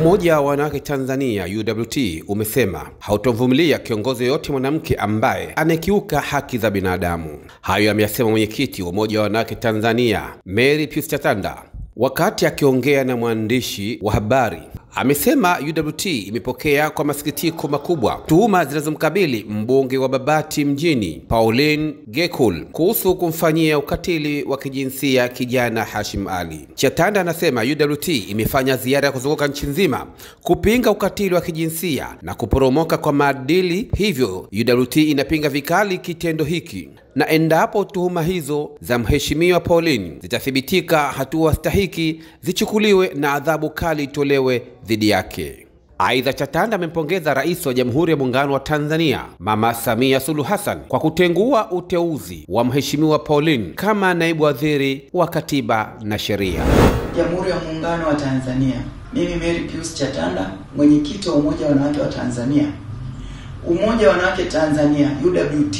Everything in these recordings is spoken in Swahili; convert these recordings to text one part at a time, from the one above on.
Umoja wa Wanawake Tanzania UWT umesema hautovumilia kiongozi yoyote mwanamke ambaye anakiuka haki za binadamu. Hayo ameyasema mwenyekiti wa Umoja wa Wanawake Tanzania Mary Pius Chatanda wakati akiongea na mwandishi wa habari. Amesema UWT imepokea kwa masikitiko makubwa tuhuma zinazomkabili mbunge wa Babati mjini Pauline Gekul kuhusu kumfanyia ukatili wa kijinsia kijana Hashim Ali. Chatanda anasema UWT imefanya ziara ya kuzunguka nchi nzima kupinga ukatili wa kijinsia na kuporomoka kwa maadili, hivyo UWT inapinga vikali kitendo hiki na endapo tuhuma hizo za mheshimiwa Pauline zitathibitika, hatua stahiki zichukuliwe na adhabu kali itolewe dhidi yake. Aidha, Chatanda amempongeza Rais wa Jamhuri ya Muungano wa Tanzania Mama Samia Suluhu Hassan kwa kutengua uteuzi wa mheshimiwa Pauline kama naibu waziri wa Katiba na Sheria. Jamhuri ya Muungano wa Tanzania. Mimi Mary Pius Chatanda, mwenyekiti wa Umoja wa Wanawake wa Tanzania. Umoja wa Wanawake Tanzania UWT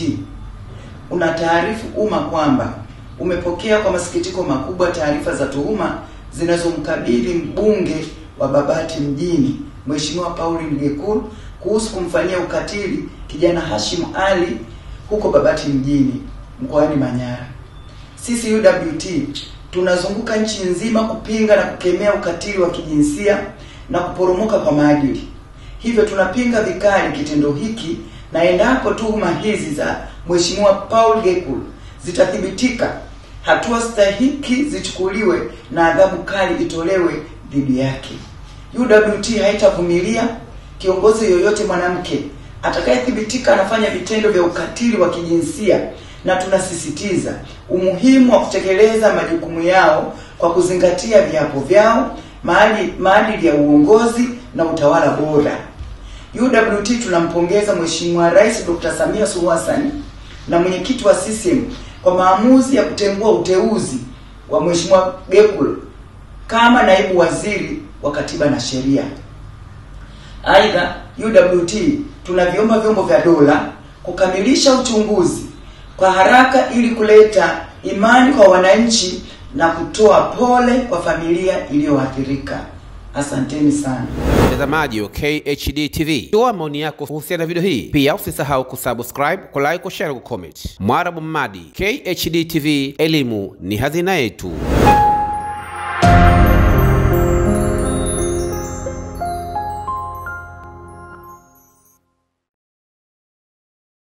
una taarifu umma kwamba umepokea kwa masikitiko makubwa taarifa za tuhuma zinazomkabili mbunge wa Babati mjini Mheshimiwa Pauline Gekul kuhusu kumfanyia ukatili kijana Hashim Ali huko Babati mjini mkoani Manyara. Sisi UWT tunazunguka nchi nzima kupinga na kukemea ukatili wa kijinsia na kuporomoka kwa maadili. Hivyo tunapinga vikali kitendo hiki na endapo tuhuma hizi za Mheshimiwa Paul Gekul zitathibitika, hatua stahiki zichukuliwe na adhabu kali itolewe dhidi yake. UWT haitavumilia kiongozi yoyote mwanamke atakayethibitika anafanya vitendo vya ukatili wa kijinsia, na tunasisitiza umuhimu wa kutekeleza majukumu yao kwa kuzingatia viapo vyao, maadili maadili ya uongozi na utawala bora. UWT tunampongeza Mheshimiwa Rais Dr. Samia Suluhu Hassan na mwenyekiti wa CCM kwa maamuzi ya kutengua uteuzi wa Mheshimiwa Gekul kama naibu waziri wa Katiba na Sheria. Aidha, UWT tunaviomba vyombo vya dola kukamilisha uchunguzi kwa haraka ili kuleta imani kwa wananchi na kutoa pole kwa familia iliyoathirika. Asanteni sana mtazamaji wa KHD TV, toa maoni yako kuhusiana na video hii. Pia usisahau kusubscribe, kulike, kushare, kucomment. Mwarabu Mmadi, KHD TV, elimu ni hazina yetu.